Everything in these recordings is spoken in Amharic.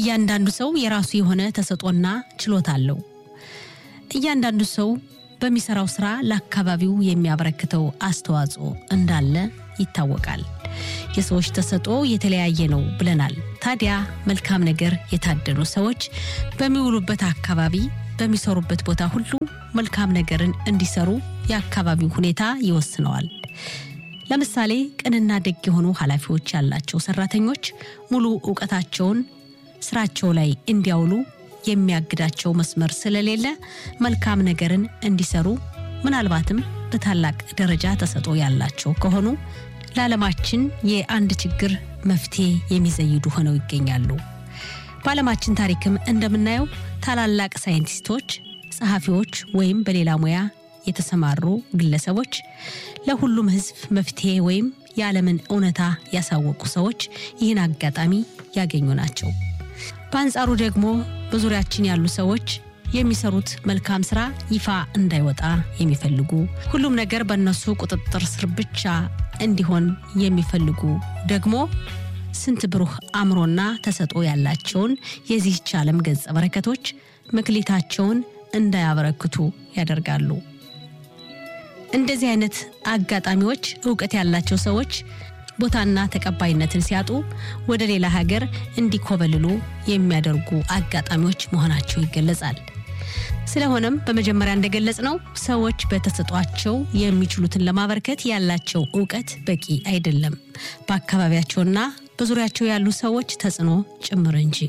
እያንዳንዱ ሰው የራሱ የሆነ ተሰጦና ችሎታ አለው። እያንዳንዱ ሰው በሚሰራው ስራ ለአካባቢው የሚያበረክተው አስተዋጽኦ እንዳለ ይታወቃል። የሰዎች ተሰጦ የተለያየ ነው ብለናል። ታዲያ መልካም ነገር የታደሉ ሰዎች በሚውሉበት አካባቢ፣ በሚሰሩበት ቦታ ሁሉ መልካም ነገርን እንዲሰሩ የአካባቢው ሁኔታ ይወስነዋል። ለምሳሌ ቅንና ደግ የሆኑ ኃላፊዎች ያላቸው ሰራተኞች ሙሉ እውቀታቸውን ስራቸው ላይ እንዲያውሉ የሚያግዳቸው መስመር ስለሌለ መልካም ነገርን እንዲሰሩ ምናልባትም በታላቅ ደረጃ ተሰጦ ያላቸው ከሆኑ ለዓለማችን የአንድ ችግር መፍትሄ የሚዘይዱ ሆነው ይገኛሉ። በዓለማችን ታሪክም እንደምናየው ታላላቅ ሳይንቲስቶች፣ ጸሐፊዎች ወይም በሌላ ሙያ የተሰማሩ ግለሰቦች ለሁሉም ሕዝብ መፍትሄ ወይም የዓለምን እውነታ ያሳወቁ ሰዎች ይህን አጋጣሚ ያገኙ ናቸው። በአንጻሩ ደግሞ በዙሪያችን ያሉ ሰዎች የሚሰሩት መልካም ስራ ይፋ እንዳይወጣ የሚፈልጉ ሁሉም ነገር በእነሱ ቁጥጥር ስር ብቻ እንዲሆን የሚፈልጉ ደግሞ ስንት ብሩህ አእምሮና ተሰጦ ያላቸውን የዚህች ዓለም ገጸ በረከቶች መክሊታቸውን እንዳያበረክቱ ያደርጋሉ። እንደዚህ አይነት አጋጣሚዎች እውቀት ያላቸው ሰዎች ቦታና ተቀባይነትን ሲያጡ ወደ ሌላ ሀገር እንዲኮበልሉ የሚያደርጉ አጋጣሚዎች መሆናቸው ይገለጻል። ስለሆነም በመጀመሪያ እንደገለጽ ነው ሰዎች በተሰጧቸው የሚችሉትን ለማበርከት ያላቸው እውቀት በቂ አይደለም፣ በአካባቢያቸውና በዙሪያቸው ያሉ ሰዎች ተጽዕኖ ጭምር እንጂ።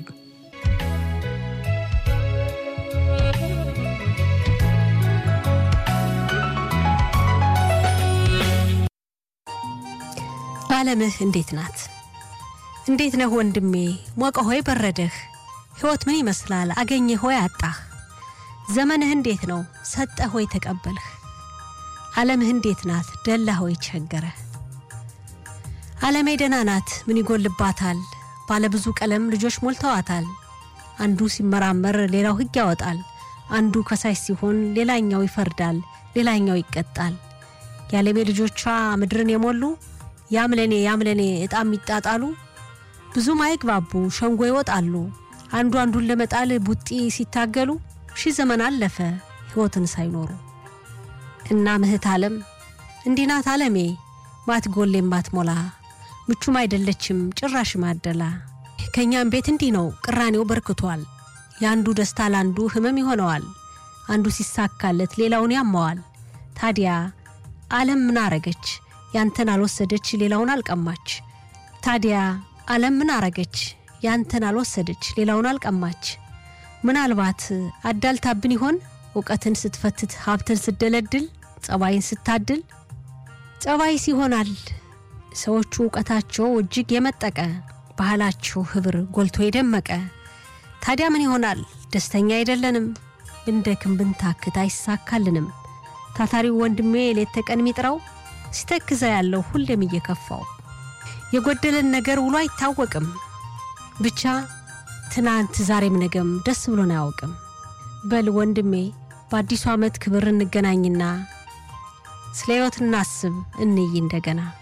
ዓለምህ እንዴት ናት? እንዴት ነህ ወንድሜ? ሞቀ ሆይ በረደህ? ሕይወት ምን ይመስላል? አገኘህ ሆይ አጣህ? ዘመንህ እንዴት ነው? ሰጠህ ሆይ ተቀበልህ? ዓለምህ እንዴት ናት? ደላህ ሆይ ቸገረህ? ዓለሜ ደህና ናት፣ ምን ይጎልባታል? ባለብዙ ቀለም ልጆች ሞልተዋታል። አንዱ ሲመራመር ሌላው ሕግ ያወጣል። አንዱ ከሳሽ ሲሆን ሌላኛው ይፈርዳል፣ ሌላኛው ይቀጣል። የዓለሜ ልጆቿ ምድርን የሞሉ ያምለኔ ያምለኔ ዕጣም ይጣጣሉ። ብዙም አይግባቡ ሸንጎ ይወጣሉ። አንዱ አንዱን ለመጣል ቡጢ ሲታገሉ ሺህ ዘመን አለፈ ሕይወትን ሳይኖሩ። እና ምህት ዓለም እንዲህ ናት ዓለሜ ማትጎሌም ማትሞላ ምቹም አይደለችም ጭራሽ ማደላ። ከእኛም ቤት እንዲህ ነው ቅራኔው በርክቷል። የአንዱ ደስታ ለአንዱ ህመም ይሆነዋል። አንዱ ሲሳካለት ሌላውን ያማዋል። ታዲያ ዓለም ምን አረገች? ያንተን አልወሰደች ሌላውን አልቀማች። ታዲያ ዓለም ምን አረገች? ያንተን አልወሰደች ሌላውን አልቀማች። ምናልባት አዳልታብን ይሆን እውቀትን ስትፈትት ሀብትን ስትደለድል ጸባይን ስታድል። ጸባይስ ይሆናል ሰዎቹ እውቀታቸው እጅግ የመጠቀ ባህላቸው ህብር ጎልቶ የደመቀ። ታዲያ ምን ይሆናል ደስተኛ አይደለንም፣ ብንደክም ብንታክት አይሳካልንም። ታታሪው ወንድሜ ሌት ተቀን ሚጥረው ሲተክዘ ያለው ሁሌም እየከፋው የጎደለን ነገር ውሎ አይታወቅም። ብቻ ትናንት ዛሬም ነገም ደስ ብሎን አያውቅም። በል ወንድሜ በአዲሱ ዓመት ክብር እንገናኝና ስለ ሕይወት እናስብ እንይ እንደገና።